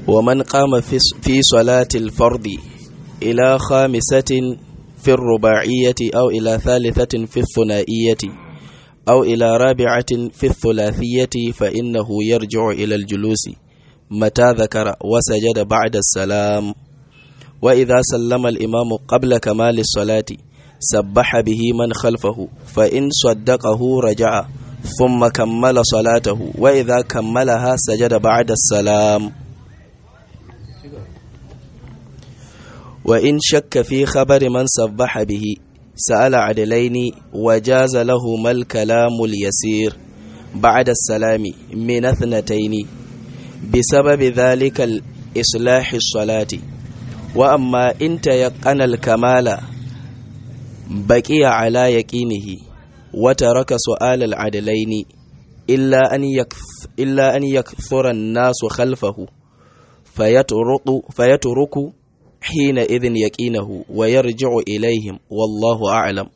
ومن قام في صلاة الفرض إلى خامسة في الرباعية أو إلى ثالثة في الثنائية أو إلى رابعة في الثلاثية فإنه يرجع إلى الجلوس متى ذكر وسجد بعد السلام وإذا سلم الإمام قبل كمال الصلاة سبح به من خلفه فإن صدقه رجع ثم كمل صلاته وإذا كملها سجد بعد السلام وإن شك في خبر من سبح به سأل عدلين وجاز لهما الكلام اليسير بعد السلام من اثنتين بسبب ذلك الإصلاح الصلاة وأما إن تيقن الكمال بقي على يقينه وترك سؤال العدلين إلا أن يكثر, إلا أن يكثر الناس خلفه فيترك, فيترك حينئذ يقينه ويرجع إليهم والله أعلم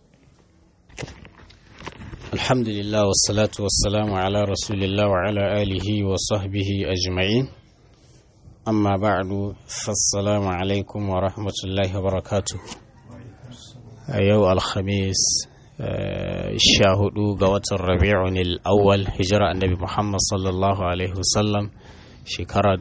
الحمد لله والصلاة والسلام على رسول الله وعلى آله وصحبه أجمعين أما بعد فالسلام عليكم ورحمة الله وبركاته يوم الخميس shahudu ga watan rabi'un al-awwal hijira annabi Muhammad sallallahu alaihi wasallam shekara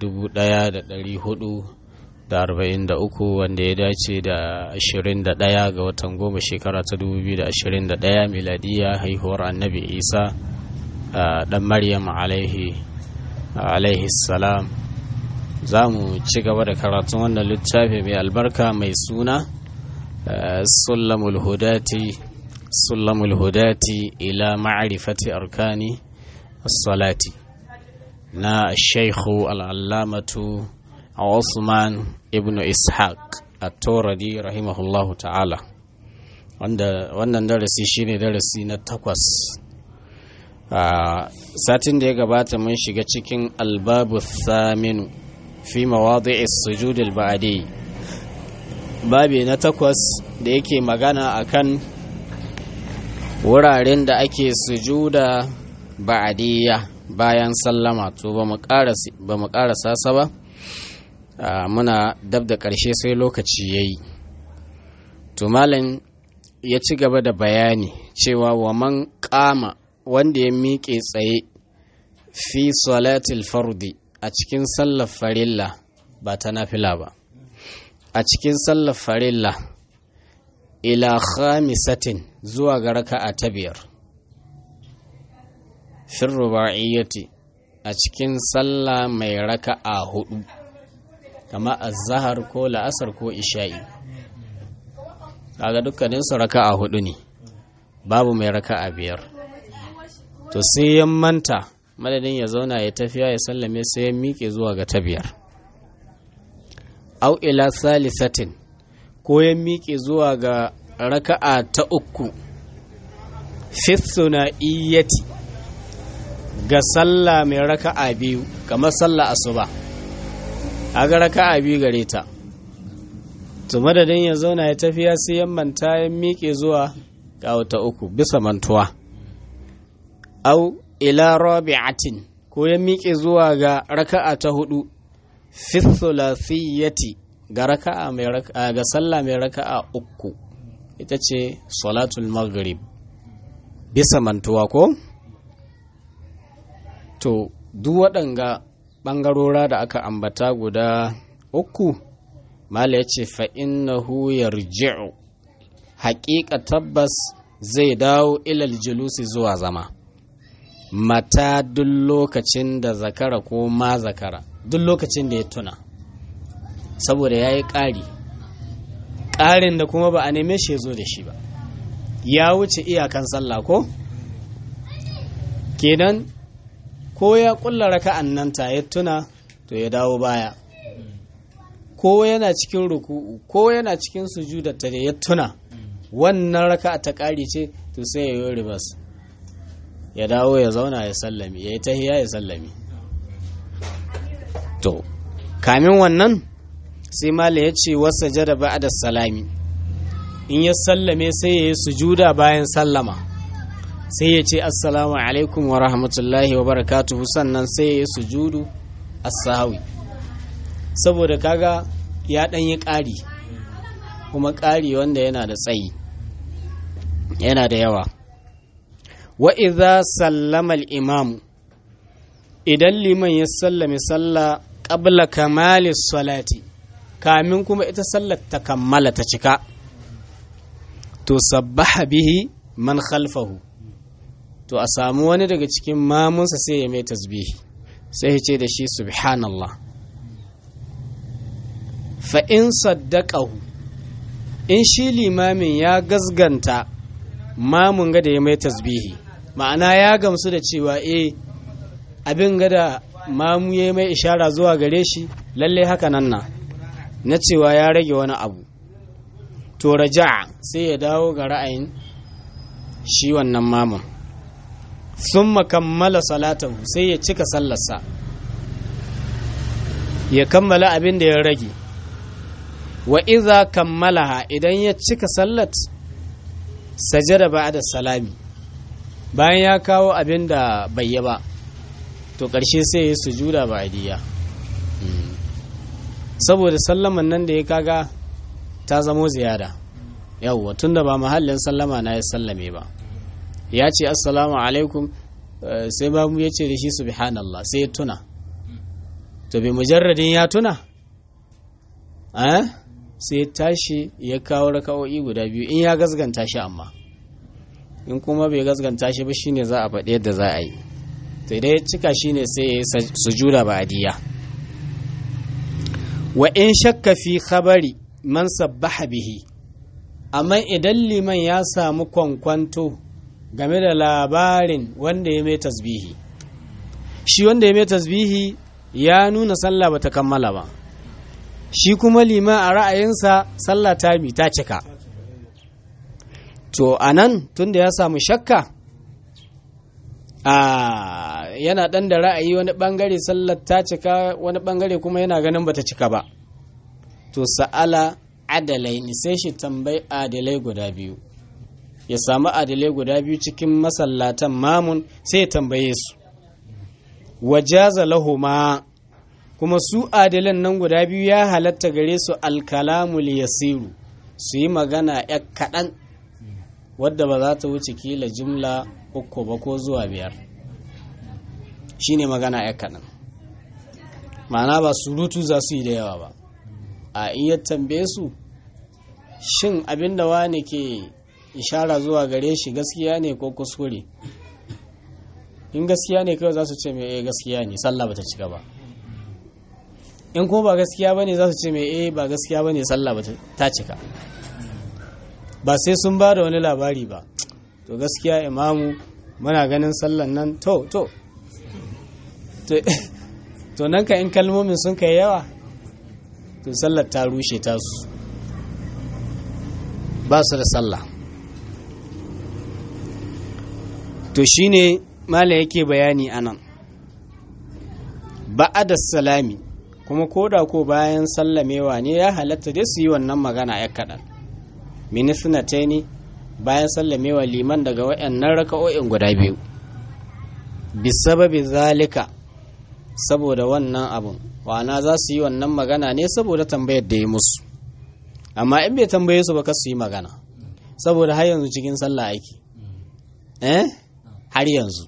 1443 wanda ya dace da 21 ga watan goma shekara ta 2021 miladiya haihuwar annabi Isa dan Maryam alaihi alaihi salam za mu ci gaba da karatun wannan littafi mai albarka mai suna sulamul hudati سلم الهداة إلى معرفة أركان الصلاة نا الشيخ العلامة عثمان ابن إسحاق التوردي رحمه الله تعالى wannan darasi shine darasi na takwas satin da ya gabata mun shiga cikin albabu thaminu fi mawadi'i sujudil ba'adi babi na takwas da yake magana akan wuraren da ake sujuda ba'adiyya bayan sallama to ba mu ƙarasa sa ba muna dab da ƙarshe sai lokaci ya yi to malam ya ci gaba da bayani cewa wa man ƙama wanda ya miƙe tsaye fi salatil fardi a cikin sallar farilla ba ta nafila ba a cikin sallar farilla ila khamisatin zuwa ga raka'a ta biyar fin ruba'iyyati a cikin sallah mai raka'a hudu kama azhar ko la'asar ko isha'i kaga dukkaninsu raka'a hudu ne babu mai raka'a biyar to sai ya manta madadin ya zauna ya tafiya ya sallame sai ya miƙe zuwa ga ta biyar au ila salisatin ko ya miƙe zuwa ga raka'a ta uku fitsuna iyati ga sallah mai raka'a biyu kamar sallah asuba a ga raka'a biyu gare ta to madadin ya zauna ya tafiya sai ya manta ya miƙe zuwa ga ta uku bisa mantuwa au ila rabi'atin ko ya miƙe zuwa ga raka'a ta hudu fithulathiyati ga raka'a mai raka'a ga sallah mai raka'a uku ita ce salatul maghrib bisa mantuwa ko to duk waɗanga ɓangarora da aka ambata guda uku mala ya ce fa'innahu yarji'u haƙiƙa tabbas zai dawo ilal julusi zuwa zama mata duk lokacin da zakara ko ma zakara duk lokacin da ya tuna saboda ya yi ƙari ƙarin da kuma ba a neme shi ya zo da shi ba ya wuce iyakan sallah ko kenan ko ya ƙulla raka'an nan ta ya tuna to ya dawo baya ko yana cikin ruku'u ko yana cikin sujudar ta da ya tuna wannan raka'a ta ƙari ce to sai ya yi ribas ya dawo ya zauna ya sallami ya yi tahiya ya sallami to kamin wannan sai mala ya ce wasa jada ba da salami in ya sallame sai ya yi sujuda bayan sallama sai ya ce assalamu alaikum wa rahmatullahi wa barakatuhu sannan sai ya yi sujudu as-sahawi saboda kaga ya ɗan yi ƙari kuma ƙari wanda yana da tsayi yana da yawa wa idza sallama al-imamu idan liman ya sallame sallah qabla kamali salati kamin kuma ita sallar ta kammala ta cika to sabbaha bihi man khalfahu to a samu wani daga cikin mamunsa sai ya mai tasbihi sai ya ce da shi subhanallah fa in saddaqahu in shi limamin ya gazganta mamun ga da ya mai tasbihi ma'ana ya gamsu da cewa eh abin ga da mamu ya mai ishara zuwa gare shi lalle haka nan na na cewa ya rage wani abu to raja sai ya dawo ga ra'ayin shi wannan mamun sun kammala salatahu sai ya cika sallarsa ya kammala abin da ya rage wa iza kammalaha idan ya cika sallat sajada ba'da salami bayan ya kawo abin da bai yi ba to ƙarshe sai ya sujuda ba'diyya saboda sallaman nan da ya kaga ta zamo ziyada yawwa tunda ba mahallin sallama na ya sallame ba ya ce assalamu alaikum sai babu ya ce da shi subhanallah sai ya tuna to bi mujarradin ya tuna sai tashi ya kawo raka'o'i guda biyu in ya gazganta shi amma in kuma bai gazganta shi ba shine za a faɗi yadda za a yi to idan ya cika shine sai ya yi sujuda ba adiya wa in shakka fi khabari man sabbaha bihi amma idan liman ya samu kwankwanto game da labarin wanda ya mai tasbihi shi wanda ya mai tasbihi ya nuna sallah bata kammala ba shi kuma liman a ra'ayinsa sallah ta mi ta cika to anan tunda ya samu shakka a yana dan da ra'ayi wani bangare sallar ta cika wani bangare kuma yana ganin bata cika ba to sa'ala adalai ni sai shi tambayi adalai guda biyu ya samu adalai guda biyu cikin masallatan mamun sai ya tambaye su wajaza lahuma kuma su adalan nan guda biyu ya halatta gare su alkalamul yasiru su yi magana ya kaɗan wadda ba za ta wuce kila jimla uku ba ko zuwa biyar shine magana ya kaɗan ma'ana ba surutu za su yi da yawa ba a iya tambaye su shin abinda wani ke ishara zuwa gare shi gaskiya ne ko kuskure in gaskiya ne kawai za su ce mai gaskiya ne sallah bata cika ba in kuma ba gaskiya bane za su ce mai eh ba gaskiya bane sallah bata ta cika ba sai sun ba da wani labari ba to gaskiya imamu muna ganin sallan nan to to to nan ka in kalmomin sun kai yawa to sallar ta rushe tasu ba su da sallah to shine mala yake bayani anan ba'ada salami kuma koda ko bayan sallamewa ne ya halatta dai su yi wannan magana ya kaɗan minisnataini bayan sallamewa liman daga wayannan raka'o'in guda biyu bisababi zalika saboda wannan abun wana za su yi wannan magana ne saboda tambayar da ya musu amma in bai tambaye su ba ka su yi magana saboda har yanzu cikin sallah aiki eh har yanzu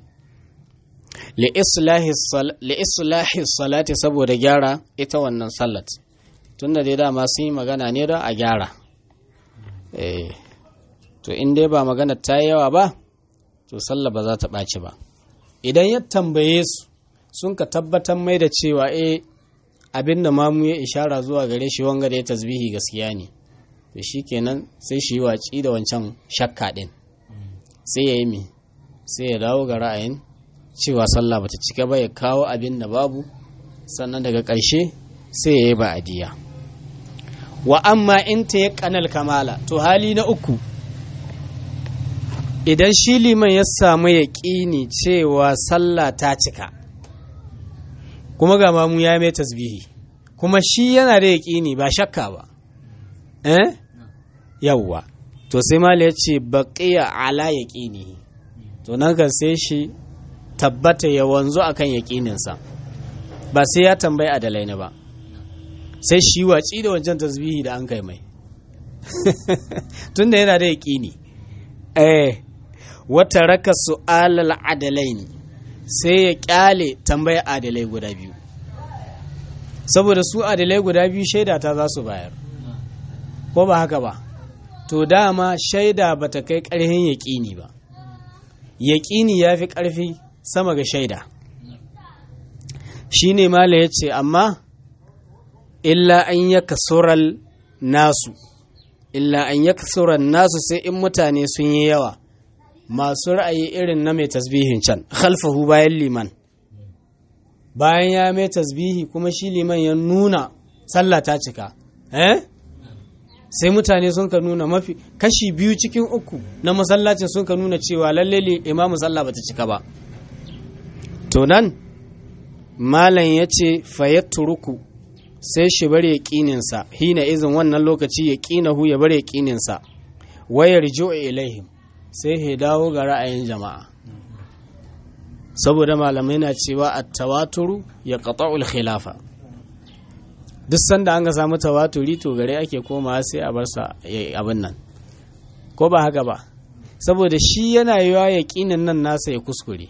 li'islahi salati saboda gyara ita wannan sallat tunda dai dama sun yi magana ne don a gyara to in dai ba magana ta yi yawa ba to sallah ba za ta ɓaci ba idan ya tambaye su sun ka tabbatar mai da cewa e abin da mamu ya ishara zuwa gare shi wanga da ya tasbihi gaskiya ne to shi kenan sai shi yi waci da wancan shakka ɗin sai ya yi mi sai ya dawo ga ra'ayin cewa sallah bata cika ba ya kawo abin da babu sannan daga ƙarshe sai ya yi ba'adiyya wa amma in ta ya kanal kamala to hali na uku idan shi liman ya samu ya ƙini cewa sallah ta cika kuma ga mamu ya mai tasbihi kuma shi yana da yaƙini ba shakka ba eh yawwa to sai mala ya ce baƙiya ala yaƙini to nan kan sai shi tabbata ya wanzu akan yaƙininsa ba sai ya tambayi adalai ne ba sai shi watsi da wancan tasbihi da an kai mai tunda yana da yaƙini eh wata raka su'alal adalai ne sai ya kyale tambaya adalai guda biyu saboda su adalai guda biyu shaida ta za su bayar ko ba haka ba to dama shaida ba ta kai ƙarfin yaƙini ba yaƙini ya fi ƙarfi sama ga shaida shi ne mala ya ce amma illa an ya kasural nasu illa an ya kasural nasu sai in mutane sun yi yawa masu ra'ayi irin na mai tasbihin can khalfahu bayan liman bayan ya mai tasbihi kuma shi liman ya nuna sallah ta cika eh sai mutane sun ka nuna mafi kashi biyu cikin uku na masallacin sun ka nuna cewa lalle imamu sallah bata cika ba to nan malam ya ce turuku sai shi bar ya ƙininsa hina izin wannan lokaci ya ƙinahu ya bar ya ƙininsa wayar jo'a ilaihim sai ya dawo ga ra'ayin jama'a saboda malamai na cewa a tawaturu ya qata'ul khilafa duk sanda an ga samu tawaturi to gare ake komawa sai a bar sa abin nan ko ba haka ba saboda shi yana yiwa yaƙinin nan nasa ya kuskure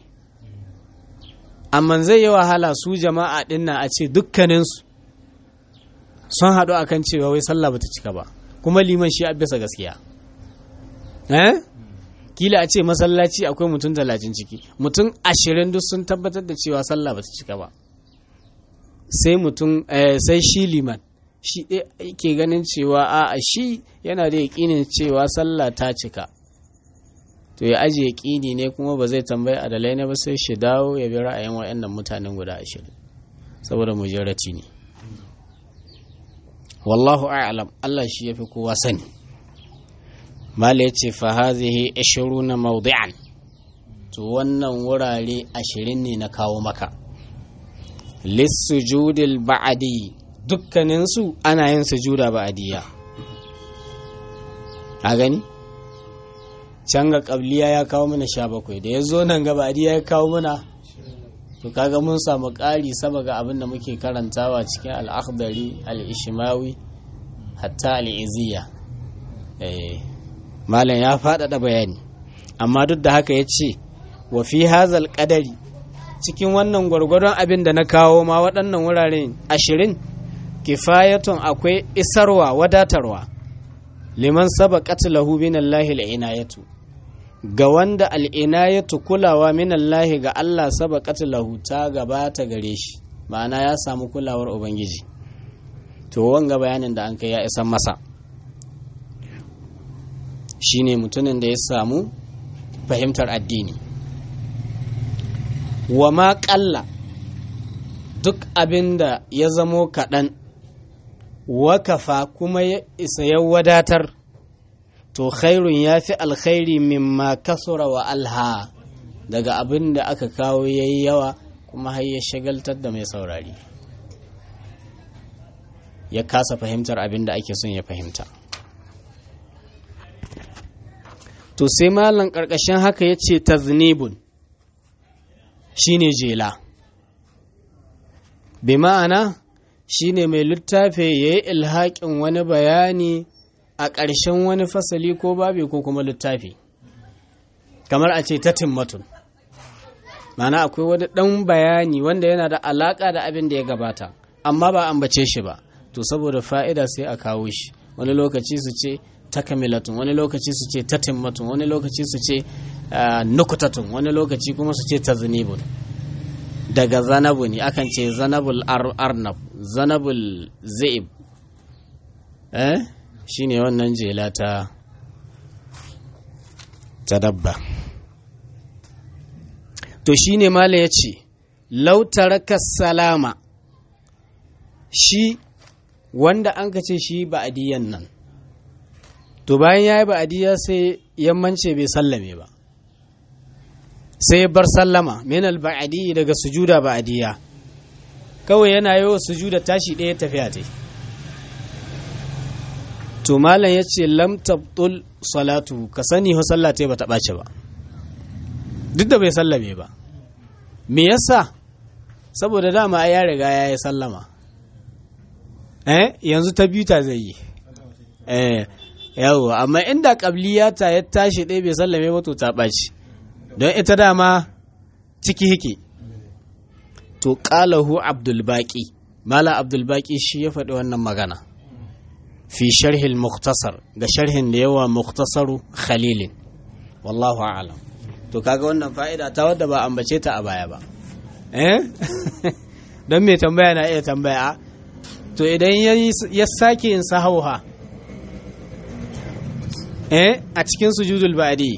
amma zai yi wahala su jama'a ɗin na a ce dukkaninsu sun haɗu akan cewa wai sallah bata cika ba kuma liman shi a bisa gaskiya eh kila a ce masallaci akwai mutum talatin ciki mutum ashirin duk sun tabbatar da cewa sallah bata cika ba sai mutum sai shi liman shi ɗaya ke ganin cewa a shi yana da yaƙinin cewa sallah ta cika to ya ajiye yaƙini ne kuma ba zai tambayi adalai ne ba sai shi dawo ya bi ra'ayin waɗannan mutanen guda ashirin saboda mujarrati ne wallahu a'lam Allah shi yafi kowa sani mala yace fa hazihi 20 mawdi'an to wannan wurare ashirin ne na kawo maka lissujudil ba'adi dukkaninsu ana yin sujuda ba'adiyya a gani can ga ƙabliya ya kawo mana sha bakwai da ya zo nan ga ba'adiyya ya kawo mana to kaga mun samu ƙari sama ga abin da muke karantawa cikin al'akhdari al'ishimawi hatta al'iziya malam ya faɗaɗa bayani amma duk da haka ya ce wa fi hazal ƙadari cikin wannan gwargwadon abin da na kawo ma waɗannan wuraren ashirin kifayatun akwai isarwa wadatarwa liman saba lahu min Allahi al'inayatu ga wanda al'inayatu kulawa min Allahi ga Allah saba lahu ta gabata gare shi ma'ana ya samu kulawar Ubangiji to wanga bayanin da an kai ya isan masa shine mutumin da ya samu fahimtar addini wa ma ƙalla duk abin da ya zamo kaɗan wakafa kuma ya isa ya wadatar to khairun ya fi alkhairi mimma kasura wa alha daga abin da aka kawo ya yi yawa kuma har ya shagaltar da mai saurari ya kasa fahimtar abin da ake son ya fahimta to sai malam ƙarƙashin haka ya ce taznibun shine jela bi ma'ana shine mai littafi ya yi ilhaƙin wani bayani a ƙarshen wani fasali ko babi ko kuma littafi kamar a ce ta timmatun mana akwai wani ɗan bayani wanda yana da alaƙa da abin da ya gabata amma ba ambace shi ba to saboda fa'ida sai a kawo shi wani lokaci su ce takamilatun wani lokaci su ce tatimmatun wani lokaci su ce nukutatun wani lokaci kuma su ce taznibun daga zanabu ne akan ce zanabul arnab zanabul zaib eh shine wannan jela ta ta dabba to shine mala ya ce lautaraka salama shi wanda an ka ce shi ba'adiyan nan to bayan ya yi ba'adiyya sai yammance bai sallame ba sai bar sallama min al-ba'adi daga sujuda ba'adiyya kawai yana yi wa sujuda tashi ɗaya tafiya ta to malam ya ce lam tabtul salatu ka sani ho sallah ta ba ta ɓace ba duk da bai sallame ba me yasa saboda dama ya riga ya yi sallama eh yanzu ta biyu ta zai yi eh yawo amma inda qabliya ta ya tashi ɗaya bai sallame ba to ta ɓaci don ita dama ciki hike to qalahu abdul baqi mala abdul baqi shi ya faɗi wannan magana fi sharhil muktasar ga sharhin da yawa muktasaru khalilin wallahu a'lam to kaga wannan fa'ida ta wadda ba ambace ta a baya ba eh don mai tambaya na iya tambaya to idan ya sake yin sahauha eh a cikin sujudul ba'di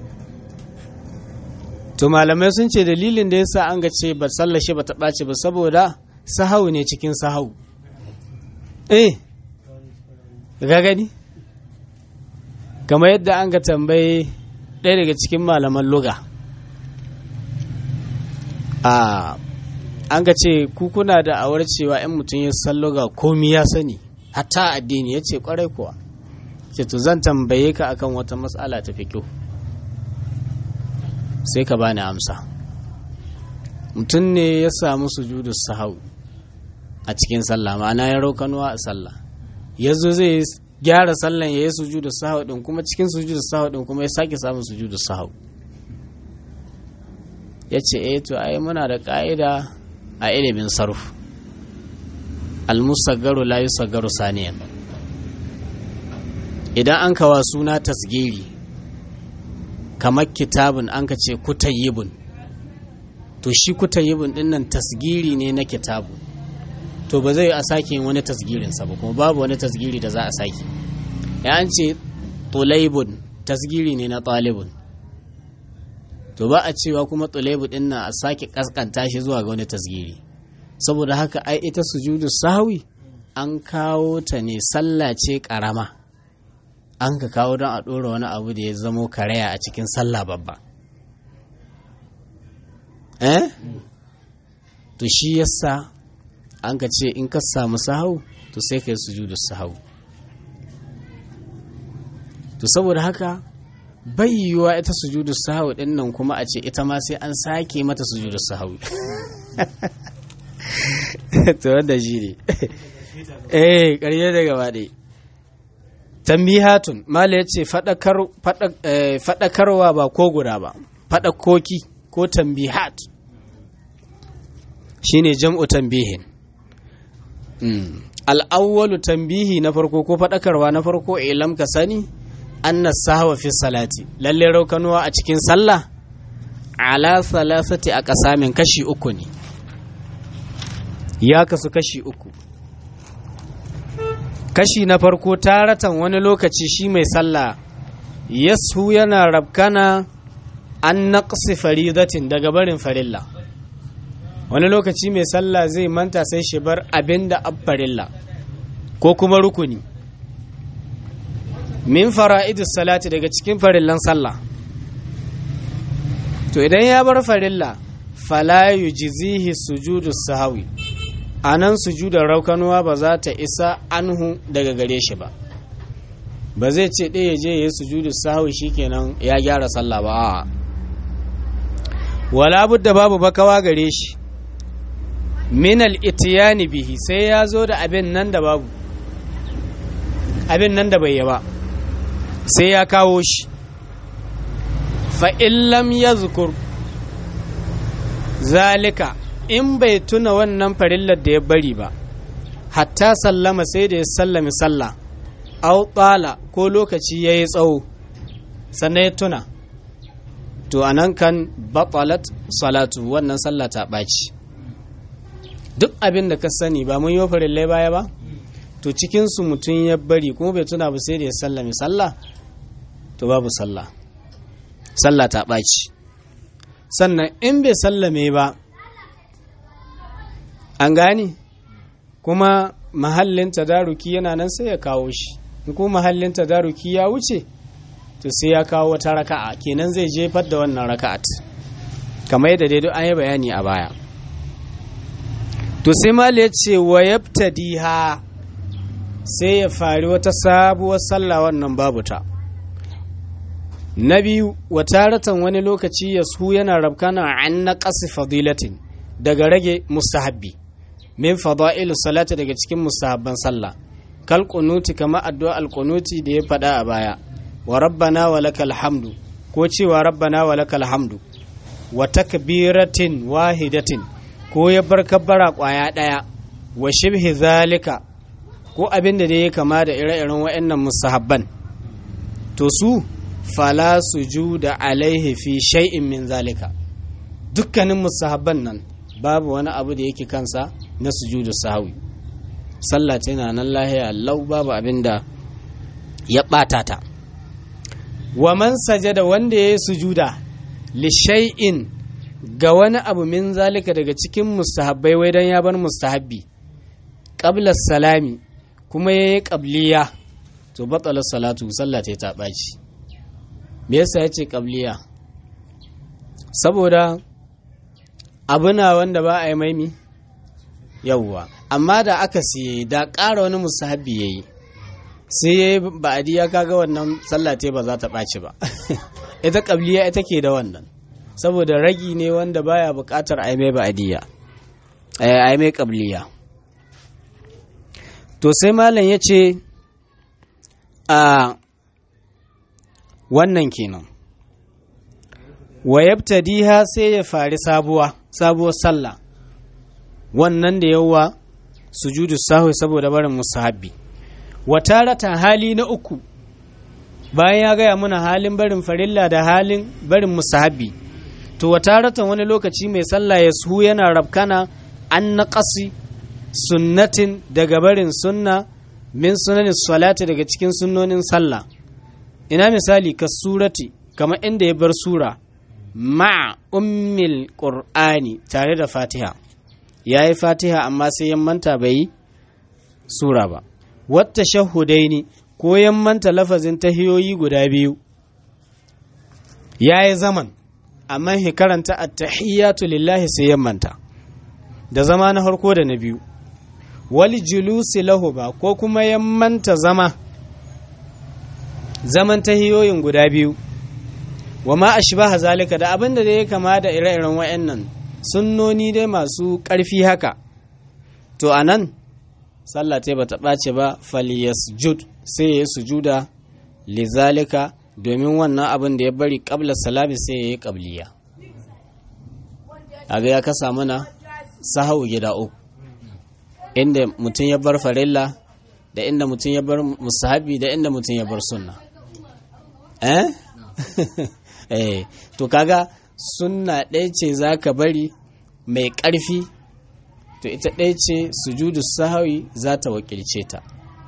to malamai sun ce dalilin da yasa an ga ce ba sallashe ba ta ɓace ba saboda sahau ne cikin sahau eh ga gani kamar yadda an ga tambayi ɗaya daga cikin malaman luga a an ga ce kuna da awar cewa in mutum ya san luga komi ya sani hatta addini ya ce kwarai kuwa ce to zan tambaye ka akan wata matsala ta fiƙo sai ka bani amsa mutum ne ya samu sujudu sahau a cikin sallah ma'ana ya raukanuwa a sallah ya zo zai gyara sallan ya yi sujudu sahau din kuma cikin sujudu sahau din kuma ya sake samun sujudu sahau ya ce eh to ai muna da ka'ida a ilimin sarf almusaggaru la yusaggaru saniyan idan an kawa suna tasgiri kamar kitabun an ka ce kutayyibun to shi kutayyibun din nan tasgiri ne na kitabu to ba zai a sake wani tasgirinsa ba kuma babu wani tasgiri da za a sake ya an ce tulaibun tasgiri ne na talibun to ba a cewa kuma tulaibu din nan a sake kaskanta shi zuwa ga wani tasgiri saboda haka ai ita sujudu sahwi an kawo ta ne sallah ce karama an ka kawo don a ɗora wani abu da ya zamo karaya a cikin sallah babba eh to shi yasa an ka ce in ka samu sahau to sai ka yi sujudu sahau to saboda haka bai yiwuwa ita sujudu sahau din nan kuma a ce ita ma sai an sake mata sujudu sahau to wanda shi ne eh ƙarye da gaba ɗaya tambihatun mala ya ce faɗakarwa ba ko guda ba faɗakoki ko tambihat shine jam'u tambihin al'awwalu tambihi na farko ko faɗakarwa na farko ilam ka sani anna sahwa fi salati lalle raukanuwa a cikin sallah ala salasati a ƙasamin kashi uku ne ya kasu kashi uku kashi na farko taratan wani lokaci shi mai sallah yasu yana rabkana an naqsi faridatin daga barin farilla wani lokaci mai sallah zai manta sai shi bar abin da farilla ko kuma rukuni min fara'idus salati daga cikin farillan sallah to idan ya bar farilla fala yujzihi sujudus sahawi a nan sujudar raukanuwa ba za ta isa anhu daga gare shi ba ba zai ce ɗaya je ya yi sujudu sahu kenan ya gyara sallah ba a wala budda babu bakawa gare shi minal itiyani bihi sai ya zo da abin nan da babu abin nan da bai yi ba sai ya kawo shi fa illam ya zukur zalika in bai tuna wannan farillar da ya bari ba hatta sallama sai da ya sallami sallah au tsala ko lokaci ya yi tsawo sannan ya tuna to anan kan batalat salatu wannan sallah ta ɓaci duk abin da ka sani ba mun yi farillai baya ba to cikinsu mutum ya bari kuma bai tuna ba sai da ya sallami sallah to babu sallah sallah ta ɓaci sannan in bai sallame ba an gane kuma mahallin tadaruki yana nan sai ya kawo shi in kuma mahallin tadaruki ya wuce to sai ya kawo wata raka'a kenan zai jefar da wannan raka'at kamar yadda dai an yi bayani a baya to sai mal ya ce wa yabtadiha sai ya fari wata sabuwar sallah wannan babu ta na biyu wa taratan wani lokaci ya su yana rabkana an na ƙasi fadilatin daga rage mustahabbi min fada'ilu salati daga cikin mustahabban sallah kal qunuti kama addu'a al qunuti da ya faɗa a baya wa rabbana wa lakal hamdu ko cewa rabbana wa lakal hamdu wa takbiratin wahidatin ko ya bar kabbara kwaya daya wa shibhi zalika ko abin da ya kama da ire-iren wa'annan mustahabban to su fala sujuda alaihi fi shay'in min zalika dukkanin mustahabban nan babu wani abu da yake kansa na sujudu sahwi sallah tana nan lahiya lau babu abin da ya ɓata ta wa man sajada wanda ya yi sujuda li shay'in ga wani abu min zalika daga cikin mustahabbai wai dan ya bar mustahabbi qabla salami kuma yayi qabliya to batala salatu sallah ta ɓaci me yasa yace qabliya saboda abuna wanda ba a yi maimi yawwa amma da aka siye da ƙara wani musahabi ya yi sai ya yi ba'adiyya kaga wannan sallah ce ba za ta ɓaci ba ita ƙabliya ita ke da wannan saboda ragi ne wanda baya buƙatar a yi mai ba'adiyya a yi mai ƙabliya to sai malam ya ce a wannan kenan wa yabtadiha sai ya fari sabuwa sabuwar sallah wannan da yawa sujudu sahwi saboda barin musahabbi wa taratan hali na uku bayan ya gaya mana halin barin farilla da halin barin musahabbi to wa taratan wani lokaci mai sallah ya su yana rabkana an naqasi sunnatin daga barin sunna min sunanin salati daga cikin sunnonin sallah ina misali ka surati kamar inda ya bar sura ma'a ummil qur'ani tare da fatiha ya yi fatiha amma sai ya manta bai yi sura ba wata shahudaini ko ya manta lafazin tahiyoyi guda biyu ya yi zaman amma hi karanta attahiyatu lillahi sai ya manta da zama na harko da na biyu wali julusi lahu ba ko kuma ya manta zama zaman tahiyoyin guda biyu wa ma ashbaha zalika da abin da ya kama da ire-iren wa'annan sunnoni dai masu ƙarfi haka to a nan sallah ta bata ɓace ba falyasjud sai ya yi sujuda lizalika domin wannan abin da ya bari ƙabla salami sai ya yi ƙabliya a ga ya kasa mana sahau gida uku inda mutum ya bar farilla da inda mutum ya bar musahabi da inda mutum ya bar sunna eh eh to kaga sunna ɗaya ce za ka bari mai ƙarfi to ita ɗaya ce sujudu sahawi za ta wakilce ta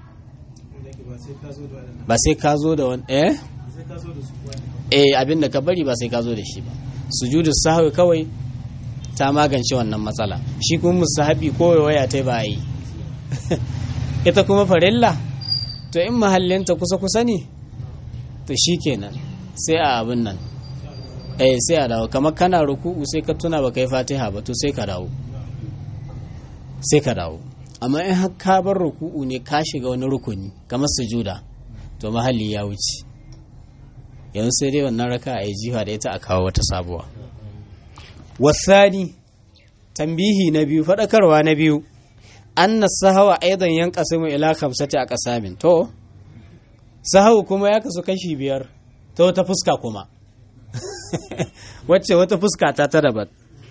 ba sai ka zo da wani eh eh abin da ka bari ba sai ka zo da shi ba sujudu sahawi kawai ta magance wannan matsala shi kuma musahabi ko waya ta ba yi ita kuma farilla to in mahallinta kusa kusa ne to shi kenan sai a abin nan eh sai a dawo kamar kana ruku'u sai ka tuna baka yi fatiha ba to sai ka dawo sai ka dawo amma in har ka bar ruku'u ne ka shiga wani rukuni kamar sujuda to mahalli ya wuce yanzu sai dai wannan raka a yi jiha da ita a kawo wata sabuwa wasani tambihi na biyu faɗakarwa na biyu anna sahawa aidan yan kasimu ila khamsati a kasamin to sahawu kuma ya kasu kashi biyar ta wata fuska kuma wacce wata fuska ta ta daban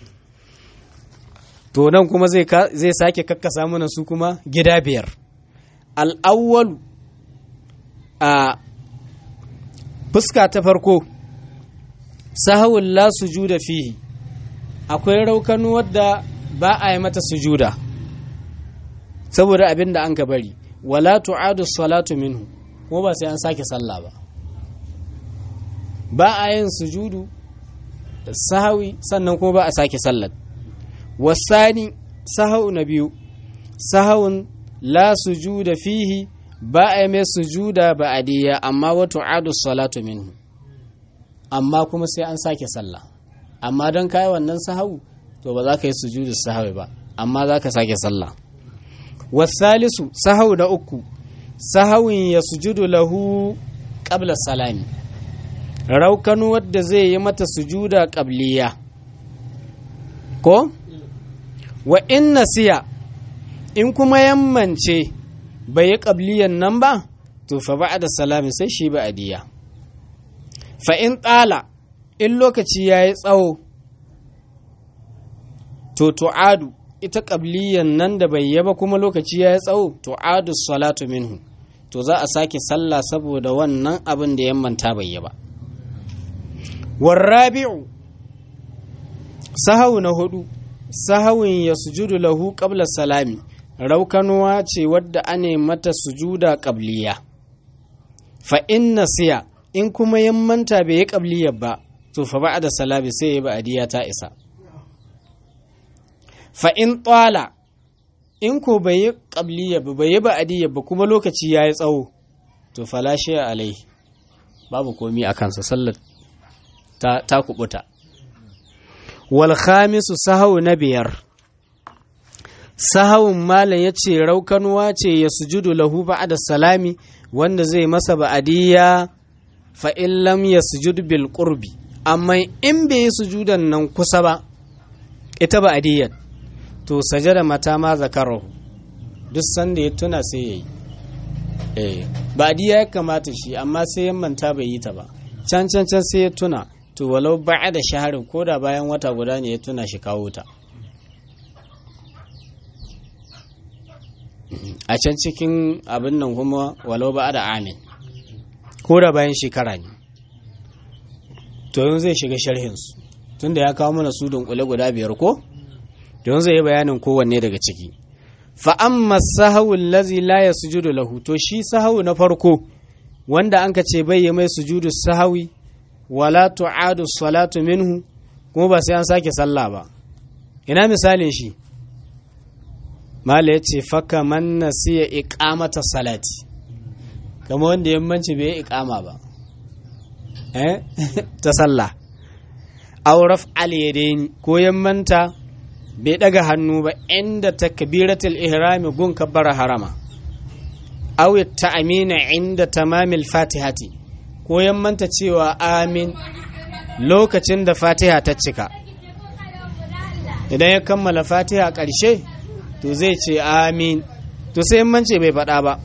to nan kuma zai sake kakkasa mana su kuma gida biyar al'awwal a fuska ta farko sahawun la sujuda fihi akwai raukanu wadda ba a yi mata sujuda saboda abin da an ka bari wala tu'adu salatu minhu kuma ba sai an sake sallah ba ba a yin sujudu da sahawi sannan kuma ba a sake sallar wasani sahau na biyu sahawun la sujuda fihi ba a yi mai sujuda ba adiya amma wa tu'adu salatu minhu amma kuma sai an sake sallah amma don kai wannan sahau to ba za ka yi sujudu sahawi ba amma za ka sake sallah wasalisu sahau da uku sahawin ya sujudu lahu qabla salami raukanu wadda zai yi mata sujuda qabliya ko wa in nasiya in kuma yammance bai yi ƙabliyan nan ba to fa ba da salami sai shi ba adiya fa in tsala in lokaci ya yi tsawo to tu'adu ita ƙabliyan nan da bai yaba kuma lokaci ya yi tsawo tu'adu salatu minhu to za a sake sallah saboda wannan abin da yammanta bai yaba warrabi'u sahau na hudu sahawin ya sujudu lahu qabla salami raukanuwa ce wadda ane mata sujuda qabliya fa in nasiya in kuma yammanta bai yi qabliyar ba to fa ba'da salami sai ya ba'diya ta isa fa in tsala in ko bai yi qabliya ba bai yi ba'diya ba kuma lokaci yayi tsawo to fala shi alai babu komi a kansa sallar ta, ta kubuta wal khamisu sahau na biyar sahawun malam ya ce raukanuwa ce ya sujudu lahu ba'da salami wanda zai masa ba'adiyya fa in lam ya sujud bil qurbi amma in bai yi sujudan nan kusa ba ita ba'adiyyar to sajada mata ma zakarahu duk sanda ya tuna sai yayi eh ba'adiyya ya kamata shi amma sai ya manta bai yi ta ba can can can sai ya tuna to walau ba'a da shaharin ko da bayan wata guda ne ya tuna shi kawo ta a can cikin abin nan kuma walau ba'a da amin ko da bayan shekara ne to yanzu zai shiga sharhinsu tunda ya kawo mana su dunkule guda biyar ko don zai yi bayanin kowanne daga ciki fa'amma sahawu lazi la ya sujudu lahu to shi sahawu na farko wanda an ka ce bai mai sujudu sahawi wala tu'adu salatu minhu kuma ba sai an sake sallah ba ina misalin shi mala yace faka man nasiya iqamata salati kamar wanda yammanci bai iqama ba eh ta sallah aw raf'al yadaini ko yammanta bai daga hannu ba inda takbiratul ihrami gun kabbara harama aw ta'amina inda tamamil fatihati ko yammanta cewa amin lokacin da fatiha ta cika idan ya kammala fatiha ƙarshe to zai ce amin to sai yammance bai faɗa ba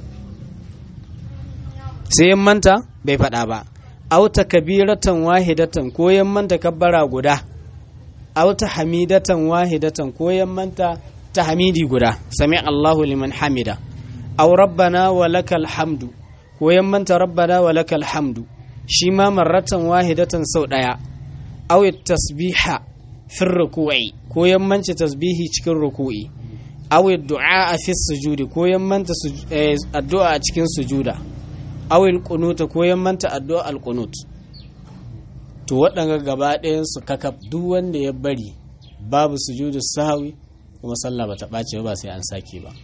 sai yammanta bai faɗa ba auta kabiratan wahidatan ko yammanta kabbara guda auta hamidatan wahidatan ko yammanta ta hamidi guda sami Allahu liman hamida aw rabbana wa lakal hamdu ko yammanta rabbana wa lakal hamdu shi ma marratan wahidatan sau ɗaya aw tasbiha fi ruku'i ko yammanci tasbihi cikin ruku'i aw du'a fi sujudi ko yammanta addu'a a cikin sujuda aw alqunuta ko yammanta addu'a alqunut to waɗanga gaba ɗayan su kakaf duk wanda ya bari babu sujudu sahwi kuma sallah bata ɓace ba sai an sake ba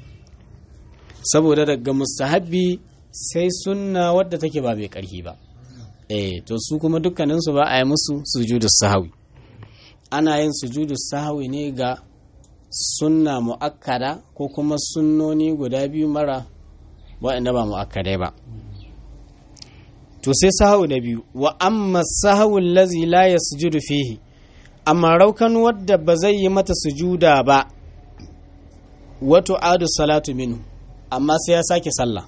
saboda daga mustahabbi sai sunna wadda take ba mai ƙarfi ba eh to su kuma dukkaninsu ba a yi musu sujudu sahawi ana yin sujudu sahawi ne ga sunna mu'akkada ko kuma sunnoni guda biyu mara waɗanda ba mu'akkadai ba to sai sahawi na biyu wa amma sahawi lazi la ya sujudu fihi amma raukan wadda ba zai yi mata sujuda ba wato adu salatu minu amma sai ya sake sallah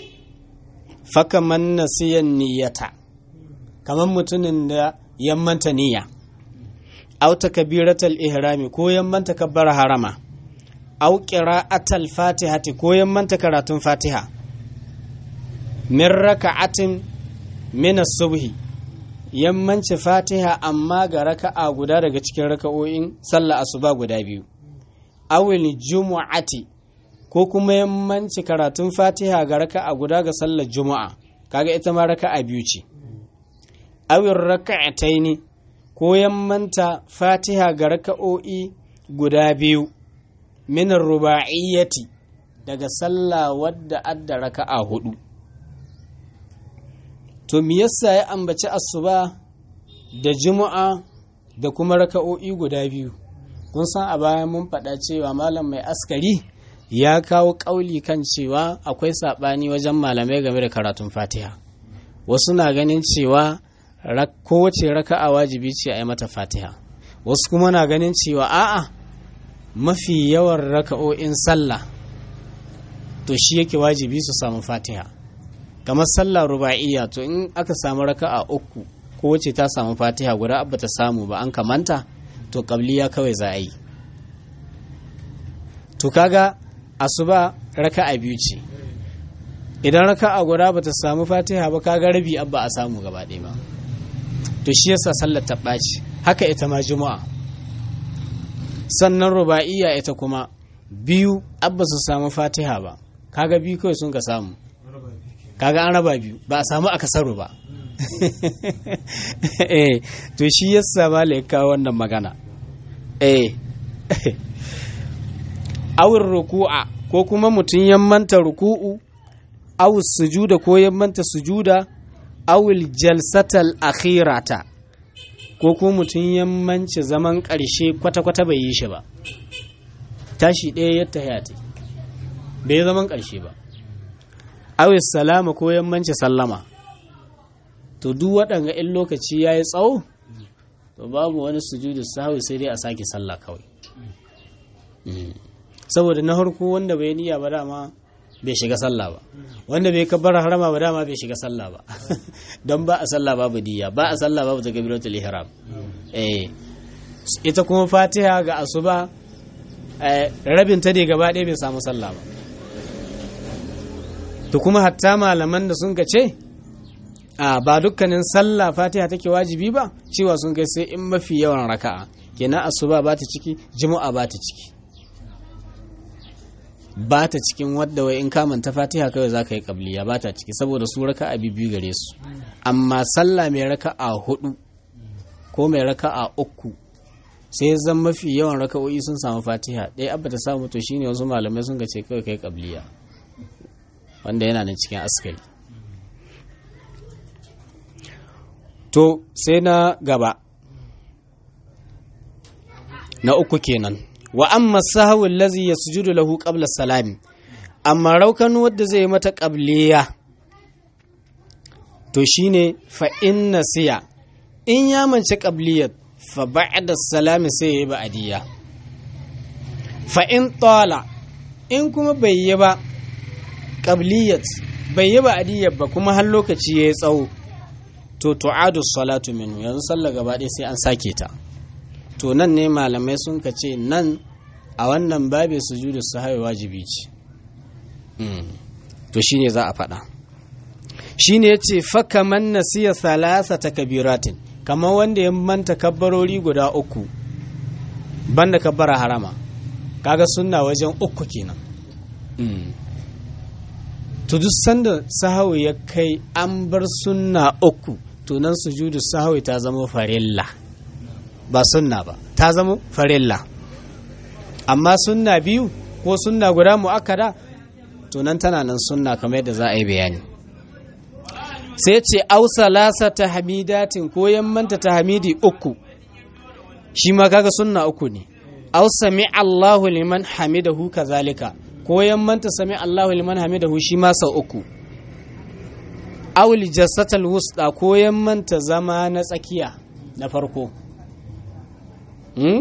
fakaman nasiyan niyyata kamar mutumin da yammanta niyya aw takbiratal ihrami ko yammanta kabbara harama aw qira'atal fatihati ko yammanta karatun fatiha min raka'atin min as-subhi yammanci fatiha amma ga raka'a guda daga cikin raka'o'in sallah asuba guda biyu awil jumu'ati ko kuma yammanci karatun fatiha ga raka'a guda ga sallar juma'a kaga ita ma raka'a biyu ce awin raka'ataini ko yammanta fatiha ga raka'o'i guda biyu minar ruba'iyyati daga sallah wadda adda raka'a hudu to me yasa ya ambaci asuba da juma'a da kuma raka'o'i guda biyu kun san a baya mun faɗa cewa malam mai askari ya kawo ƙauli kan cewa akwai saɓani wajen malamai game da karatun fatiha wasu na ganin cewa kowace raka'a wajibi ce a yi mata fatiha wasu kuma na ganin cewa a'a mafi yawan raka'o'in sallah to shi yake wajibi su samu fatiha kamar sallah ruba'iyya to in aka samu raka'a uku ko wacce ta samu fatiha guda abba ta samu ba an kamanta to qabliya kawai za a yi to kaga asuba raka'a biyu ce idan raka'a guda bata samu fatiha ba kaga rabi abba a samu gaba ɗaya ba to shi yasa sallar ta ɓaci haka ita ma juma'a sannan ruba'iyya ita kuma biyu abba su samu fatiha ba kaga biyu kawai sun ka samu kaga an raba biyu ba a samu akasaru ba eh to shi yasa ma kawo wannan magana eh awin ruku'a ko kuma mutum ya manta ruku'u aw sujuda ko ya manta sujuda awil jalsatal akhirata ko kuma mutum ya manci zaman ƙarshe kwata-kwata bai yi shi ba tashi ɗaya ya tahiyati bai zaman ƙarshe ba awil salama ko ya manci sallama to duk waɗanga in lokaci ya yi tsawo to babu wani sujudu sahawi sai dai a sake sallah kawai saboda na harko wanda bai niyya ba dama bai shiga sallah ba wanda bai kabbar harama ba dama bai shiga sallah ba don ba a sallah babu niyya ba a sallah babu takbiratul ihram eh ita kuma fatiha ga asuba rabin ta ne gaba ɗaya bai samu sallah ba to kuma hatta malaman da sun ce a ba dukkanin sallah fatiha take wajibi ba cewa sun kai sai in mafi yawan raka'a kenan asuba ba ta ciki juma'a ba ta ciki ba ta cikin wadda wai in kamanta fatiha kawai za ka yi kabliya ba ta ciki saboda su raka a biyu gare su amma sallah mai raka a hudu ko mai raka a uku sai zan mafi yawan raka'o'i sun samu fatiha ɗaya abba ta samu to shine wasu malamai sun ce kawai kai kabliya wanda yana nan cikin askari to sai na gaba na uku kenan wa amma sahawul lazi yasjudu lahu qabla salami amma raukan wadda zai mata qabliya to shine fa inna siya in ya mance qabliyat fa ba'da salami sai yayi ba'diya fa in tala in kuma bai yi ba qabliyat bai yi ba'diyat ba kuma har lokaci yayi tsawo to tu'adu salatu minhu yanzu sallah gaba ɗaya sai an sake ta to nan ne malamai sun ka ce nan a wannan babin sujudu sahawi wajibi ce to shine za a faɗa shine yace faka man nasiya salasa takbiratin kamar wanda ya manta kabbarori guda uku banda kabbara harama kaga sunna wajen uku kenan to duk sanda sahawi ya kai an bar sunna uku to nan sujudu sahawi ta zama farilla ba sunna ba ta zama farilla amma sunna biyu ko sunna guda mu'akkada to nan tana nan sunna kamar yadda za a yi bayani sai ce ausa lasa ta hamidatin ko yammanta ta hamidi uku shi ma kaga sunna uku ne au sami Allahu liman hamidahu kazalika ko yammanta sami Allahu liman hamidahu shi ma sau uku aw lijassatal wusta ko yammanta zama na tsakiya na farko hmm?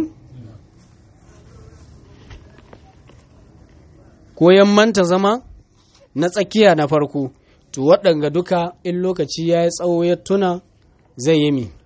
ko yammanta zama na tsakiya na farko to waɗanga duka in lokaci ya yi tsawo ya tuna zai yi mi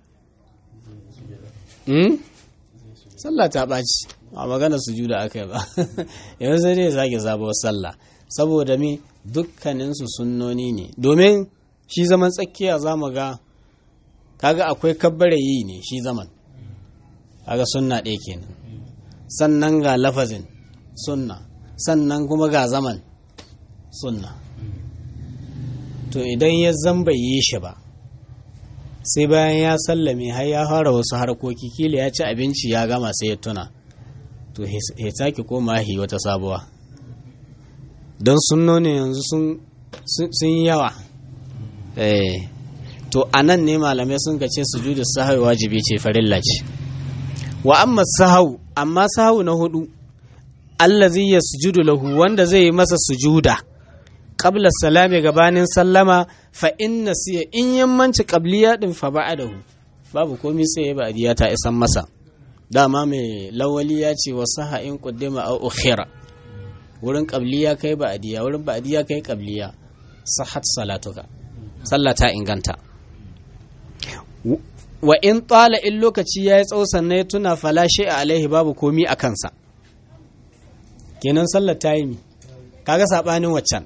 hmm? sallah ta ɓaci a magana su juda aka yi ba yanzu sai dai sake sabuwar sallah saboda mi dukkaninsu sunnoni ne domin shi zaman tsakiya za mu ga kaga akwai kabbare yi ne shi zaman kaga sunna ɗaya kenan sannan ga lafazin sunna sannan kuma ga zaman sunna to idan ya zamba yi shi ba sai bayan ya sallame har ya fara wasu harkoki kila ya ci abinci ya gama sai ya tuna to ya sake koma hi wata sabuwa don sunnoni yanzu sun yi yawa to a nan ne malamai sun ce sujudu sahau wajibi ce farilla ce wa amma sahau amma sahau na hudu allazi yasjudu lahu wanda zai yi masa sujuda qabla salami gabanin sallama fa inna siya in yammanci qabliya din fa ba'dahu babu komai sai ya ba'diya ta isan masa dama mai lawali ya ce wasu ha'in kuddima a ukhira wurin qabliya kai ba'diya wurin ba'diya kai qabliya sahat salatuka sallah ta inganta wa in tsala in lokaci ya yi tsawo sannan ya tuna falashe a alaihi babu komi a kansa kenan sallar ta yi mi kaga saɓanin waccan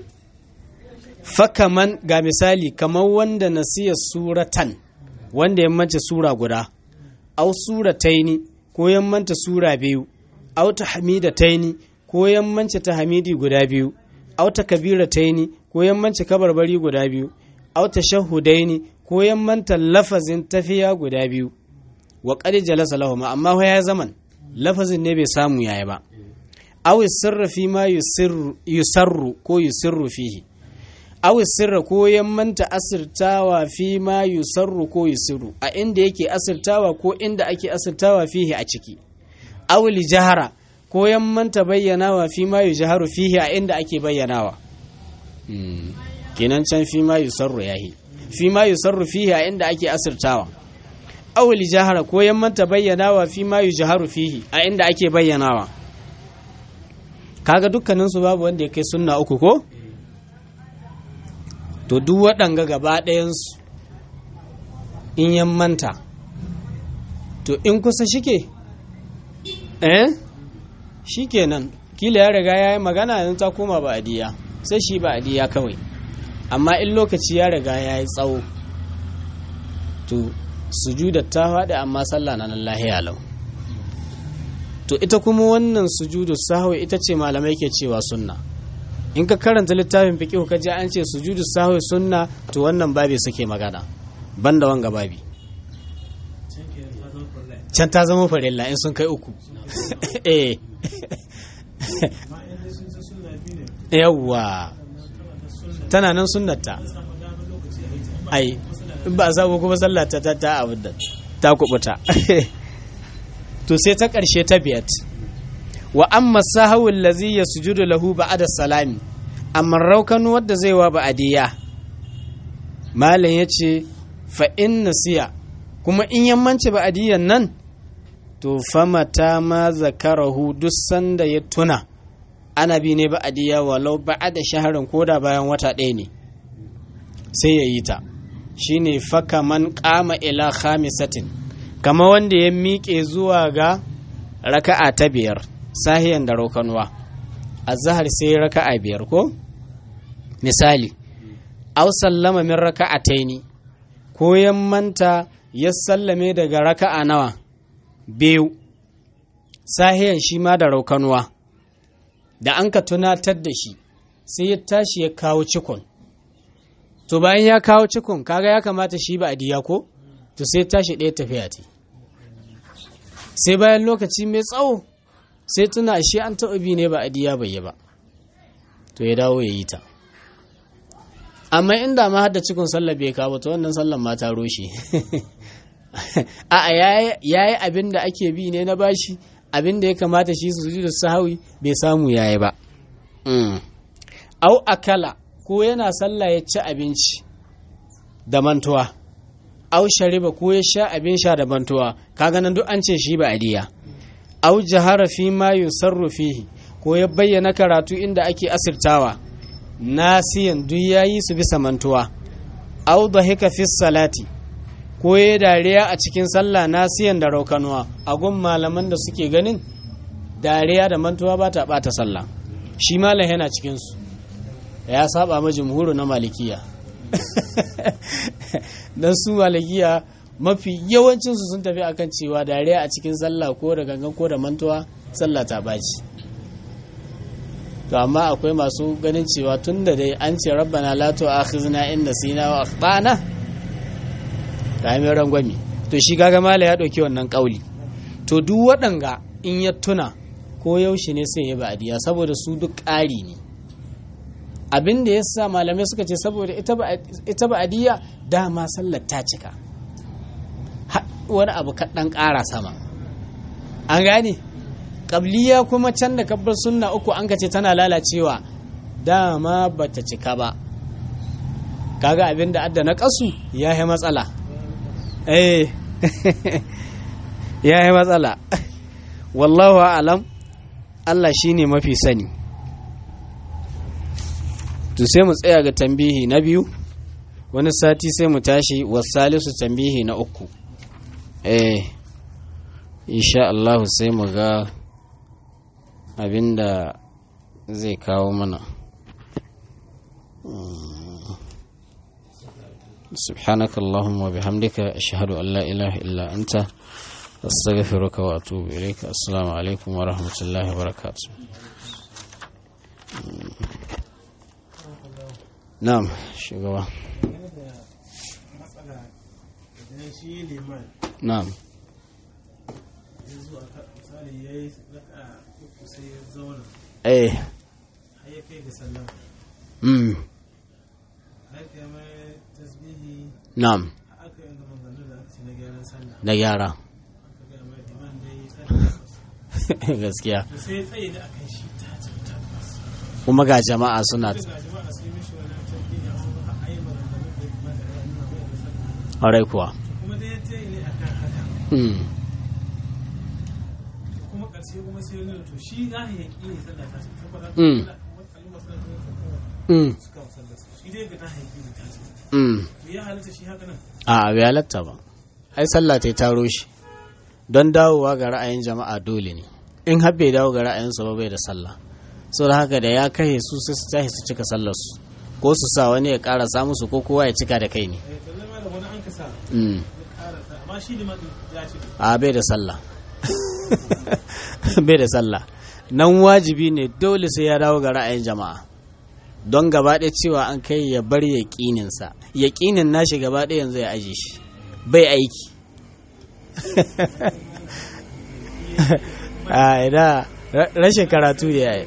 fakaman ga misali kamar wanda nasiya suratan wanda ya manta sura guda au surataini ko ya manta sura biyu au ta hamida taini ko ya manta ta hamidi guda biyu au ta kabira taini ko ya manta kabarbari guda biyu au ta shahudaini ko ya manta lafazin tafiya guda biyu wa qad jalasa lahum amma ya zaman lafazin ne bai samu yayi ba aw sirra fi ma yusirru ko yusirru fihi aw sirra ko ya manta asirtawa fi ma yusarru ko yusirru a inda yake asirtawa ko inda ake asirtawa fihi a ciki aw jahara ko ya manta bayyanawa fi ma yujharu fihi a inda ake bayyanawa kenan can fi ma yusarru yahi fi ma yusarru fihi a inda ake asirtawa aw jahara ko ya manta bayyanawa fi ma yujharu fihi a inda ake bayyanawa kaga dukkaninsu babu wanda ya kai sunna uku ko to duk waɗanga gaba ɗayansu in yan manta to in kusa shike eh shikenan kila ya riga ya yi magana yanzu ta koma ba adiya sai shi ba adiya kawai amma in lokaci ya riga ya yi tsawo to sujudar ta faɗi amma sallah na nan lahiya lau to ita kuma wannan sujudu sahwi ita ce malamai ke cewa sunna in ka karanta littafin fiqh ka ji an ce sujudu sahwi sunna to wannan babi suke magana banda wanga babi can ta zama farilla in sun kai uku eh yawwa tana nan sunnata ai in ba a samu kuma sallah ta ta abin da ta kubuta to sai ta ƙarshe ta biyat wa amma sahawul lazi ya sujudu lahu ba'da salami amma raukanu wadda zai wa ba'adiyya malam yace fa in nasiya kuma in yammanci ba'adiyyan nan to famata ma zakarahu duk sanda ya tuna ana bi ne ba'adiyya walau ba'ada shaharin koda bayan wata ɗaya ne sai ya yi ta shine faka man qama ila khamisatin kama wanda ya miƙe zuwa ga raka'a ta biyar sahiyan da rokanuwa a zahar sai raka'a biyar ko misali aw sallama min raka'a taini ko ya manta ya sallame daga raka'a nawa biyu sahiyan shi ma da rokanuwa da an ka tunatar da shi sai ya tashi ya kawo cikon to bayan ya kawo cikon kaga ya kamata shi ba a diya ko to sai tashi ɗaya tafiya ta sai bayan lokaci mai tsawo sai tuna shi an taɓa bi ne ba a diya bai yi ba to ya dawo ya yi ta amma inda ma hada cikin sallah bai kawo ta wannan sallan ma ta roshe a'a ya yi abin da ake bi ne na bashi abin da ya kamata shi su da sahawi bai samu ya yi ba au akala ko yana sallah ya ci abinci da mantuwa au shariba ko ya sha abin sha da mantuwa kaga nan duk an ce shi ba adiya au jahara fi ma yusarru fihi ko ya bayyana karatu inda ake asirtawa nasiyan duk yayi su bisa mantuwa au dhahika fi salati ko ya dariya a cikin sallah nasiyan da raukanuwa a gun malaman da suke ganin dariya da mantuwa ba ta bata sallah shi malam yana cikin su ya saba ma jumhuru na malikiya dan su malikiya mafi yawancinsu sun tafi akan cewa dariya a cikin sallah ko da gangan ko da mantuwa sallah ta baci to amma akwai masu ganin cewa tun da dai an ce rabbana la tu'akhizna in nasina wa akhtana mai rangwami to shi kaga mala ya dauki wannan kauli to duk waɗanga in ya tuna ko yaushe ne sai ya ba'diya saboda su duk ƙari ne abin da ya sa malamai suka ce saboda ita ba'adiyya dama sallar ta cika wani abu kaɗan ƙara sama an gane ƙabliya kuma can da kabbar sunna uku an ka ce tana lalacewa dama ba ta cika ba kaga abin da adda na ƙasu ya yi matsala eh ya yi matsala wallahu alam Allah shine mafi sani to sai mu tsaya ga tambihi na biyu wani sati sai mu tashi wasalisu tambihi na uku eh insha Allah sai mu ga abinda zai kawo mana سبحانك اللهم وبحمدك أشهد أن لا إله إلا أنت أستغفرك وأتوب إليك السلام عليكم ورحمة الله وبركاته نعم شكرا نعم eh mm na'am da gyara gaskiya kuma ga jama'a suna ƙwarai kuwa kuma ƙarshe kuma sai wani to shi za a yi ne sallah ta saboda Mm. Mm. suka sallah shi dai ga ta haƙi ne ta ce Mm. to ya halitta shi haka nan a bai halatta ba ai sallah ta taro shi don dawowa ga ra'ayin jama'a dole ne in har bai dawo ga ra'ayinsu ba bai da sallah so da haka da ya kai su sai su tashi su cika sallar su ko su sa wani ya ƙara samu su ko kowa ya cika da kai ne eh to zama da wani an kasa Mm. ya ƙara sa amma shi ne ma ya ce a bai da sallah bai da sallah nan wajibi ne dole sai ya dawo ga ra'ayin jama'a don gaba ɗaya cewa an kai ya bar yaƙininsa yaƙinin nashi gaba ɗaya yanzu ya aje shi bai aiki a ina ra- rashin karatu ne ya yi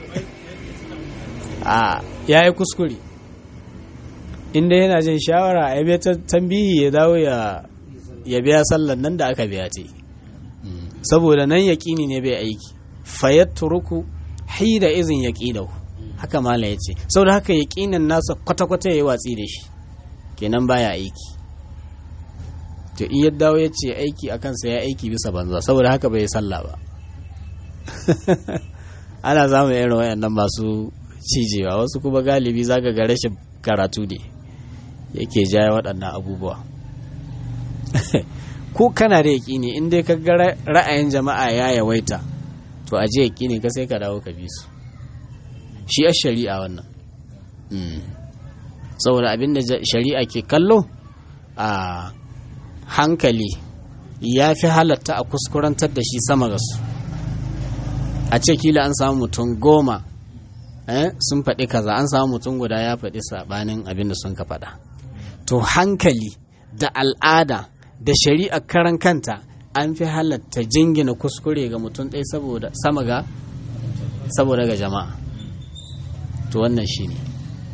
a ya yi kuskure inda yana jin shawara a yabe ta tambihi ya dawo ya ya biya sallan nan da aka biya ta yi saboda nan yaƙini ne bai aiki fayyatturuku haida izin yaƙinahu haka mala ya ce saboda haka yaƙinin nasa kwata-kwata ya yi watsi da shi kenan baya aiki to in ya dawo ya ce aiki a kansa ya aiki bisa banza saboda haka bai yi sallah ba ana samun irin wayannan masu cijewa wasu kuma galibi zaka ga rashin karatu ne yake jaya waɗannan abubuwa ko kana da yaƙini in dai ka ga ra- ra'ayin jama'a ya yawaita to a je yaƙini ka sai ka dawo ka bi su shi a shari'a wannan Mm. saboda abinda ja- shari'a ke kallo a hankali ya fi halatta a kuskurantar da shi sama ga su a ce kila an samu mutum goma eh, sun faɗi kaza an samu mutum guda ya faɗi saɓanin abin da sun ka faɗa to hankali da al'ada da shari'a karan kanta an fi halatta jingina kuskure ga mutum ɗaya saboda sama ga saboda ga jama'a to wannan shi ne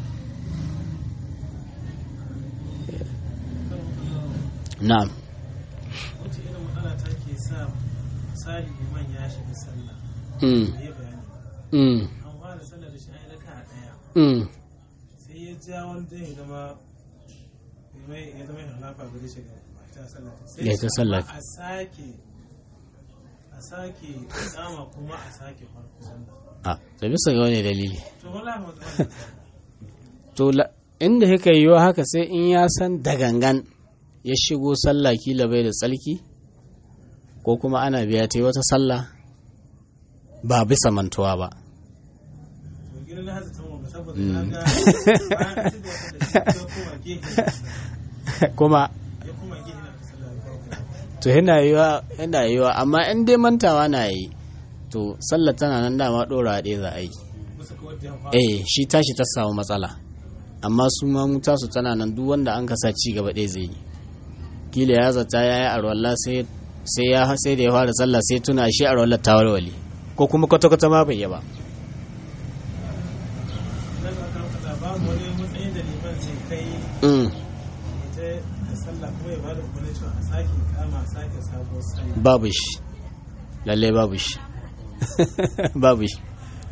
na'am wace irin matsala ta ke sa misali liman ya shiga sallah mm, da ya bayani mm, an fara sallah da shi an yi raka a ɗaya mm, sai ya ja wani dan ya zama ya mai ya zama halafa gare shi ga ta sallah sai Ya ta sallah. a sake a sake tsama kuma a sake farko sallah a da bisa ga wani dalili to wala ma zama to la- inda haka yiwuwa haka sai in ya san da gangan ya shigo sallah kila bai da tsalki ko kuma ana biya ta yi wata sallah ba bisa mantuwa ba to gidan na hasa tamwa saboda Mm. na ga bayan an ci gaba da shi ya koma gefe kuma ya koma gefe na ka sallah ya kawo to yana yiwa yana yiwa amma in dai mantawa na yi to sallar tana nan dama ɗora ɗaya za a yi musu kawai da ya fara eh shi tashi ta samu matsala amma su ma mu tasu tana nan duk wanda an kasa ci gaba ɗaya zai yi kila ya zata ya yi arwalla sai sai ya sai da ya fara sallah sai tuna shi arwallar ta warware ko kuma kwata kwata ma bai yi ba nan a kan kaza babu wani matsayin da liman zai kai Mm, ita da sallah kuma ya bada umarni cewa a sake kama a sake sabuwar sallah babu shi lalle babu shi babu shi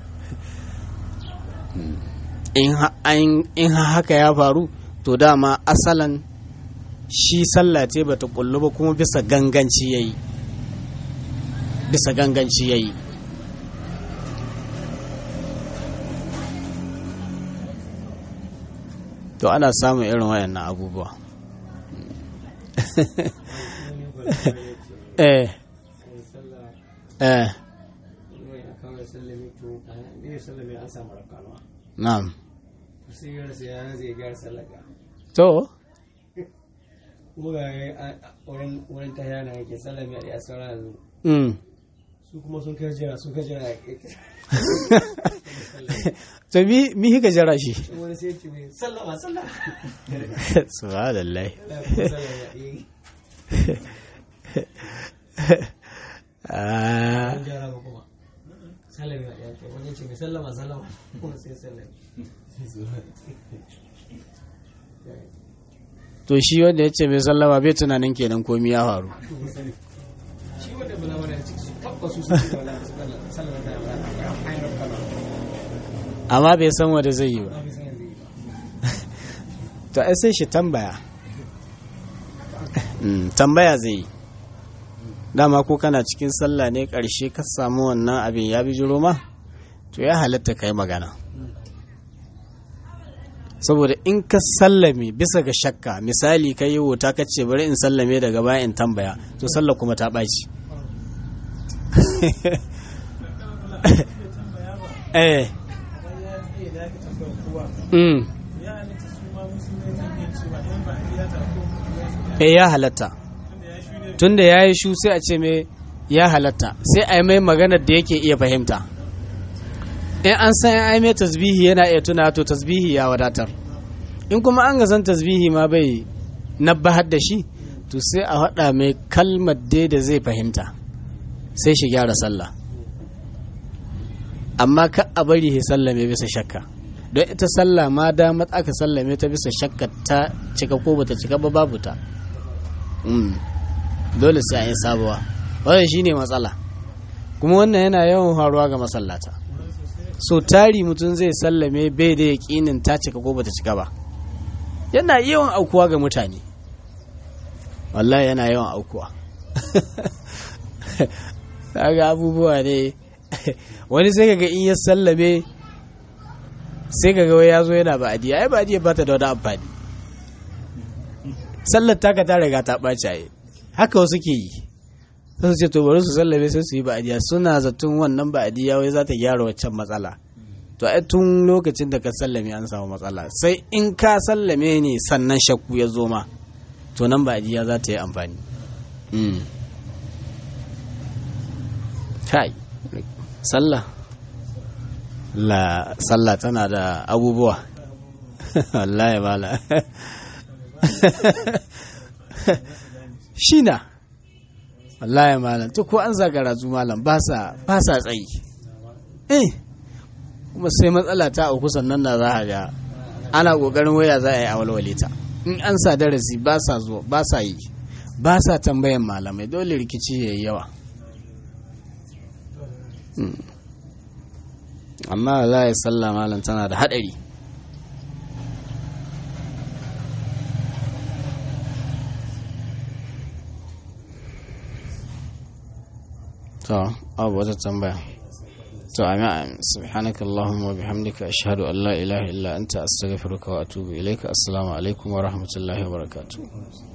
Mm. in ha- an- in ha- haka ya faru to dama asalan shi sallah ce bata kullu ba kuma bisa ganganci yayi bisa ganganci ya yi to ana samun irin wayannan abubuwa eh eh na'am to wurin ta yana yake sallami a ɗaya sauran yanzu mm. su kuma sun kai jira sun kai jira to mi mi hika jira shi wani sai ce mai sallama sallama subhanallah ah an jara ba kuma sallami a ɗaya wani ce mai sallama sallama kuma sai sallami to shi wanda ya ce mai sallama bai tunanin kenan komi ya faru shi wanda bala wani ciki su tabbas su sun ce wala sallama ta yamma ya hanyar kama amma bai san wanda zai yi ba na fi san yanzu yi to ai sai shi tambaya Mm, tambaya zai yi dama ko kana cikin sallah ne ƙarshe ka samu wannan abin ya bi jiro ma to ya halatta ka yi magana saboda in ka sallame bisa ga shakka misali ka yi wuta ka ce bari in sallame daga baya in tambaya to sallah kuma ta ɓaci eh mm. eh ya halatta tunda ya yi shu sai a ce mai ya halatta sai a yi mai maganar da yake iya fahimta in an san an yi mai tasbihi yana iya tuna to tasbihi ya wadatar in kuma an ga san tasbihi ma bai nabbahar da shi to sai a haɗa mai kalmar dai da zai fahimta sai shi gyara sallah amma ka a bari ya sallame bisa shakka don ita sallah ma damar aka sallame ta bisa shakka ta cika ko bata cika ba babu ta Mm. dole sai a yi sabuwa wannan shine matsala kuma wannan yana yawan faruwa ga masallata so tari mutum zai sallame bai da yaƙinin ta cika ko bata cika ba yana yawan aukuwa ga mutane wallahi yana yawan aukuwa ga abubuwa ne wani sai kaga in ya sallame sai kaga wai ya zo yana ba'adiya ai ba'adiya ba ta da wani amfani sallar taka ta riga ta ɓaci a haka wasu ke yi sai su ce to bari su sallame sai su yi ba'adiya suna zaton wannan ba'adiya wai za ta gyara waccan matsala to ai tun lokacin da ka sallame an samu matsala sai in ka sallame ne sannan shakku ya zo ma to nan ba'adiya za ta yi amfani kai sallah la sallah tana da abubuwa wallahi bala shi na wallahi malam to ko an zagara zu malam ba sa tsayi eh kuma sai matsala ta auku sannan da za a ga ana kokarin waya za a yi a walwale ta in an sa darasi ba sa zuwa ba sa yi ba sa tambayan malamai dole rikici ya yi yawa amma za ya salla malam tana da haɗari to abu wata tambaya to amin subhanaka allahumma wa bihamdika ashhadu an la ilaha illa anta astaghfiruka wa atubu ilayka assalamu alaikum wa rahmatullahi wa barakatuh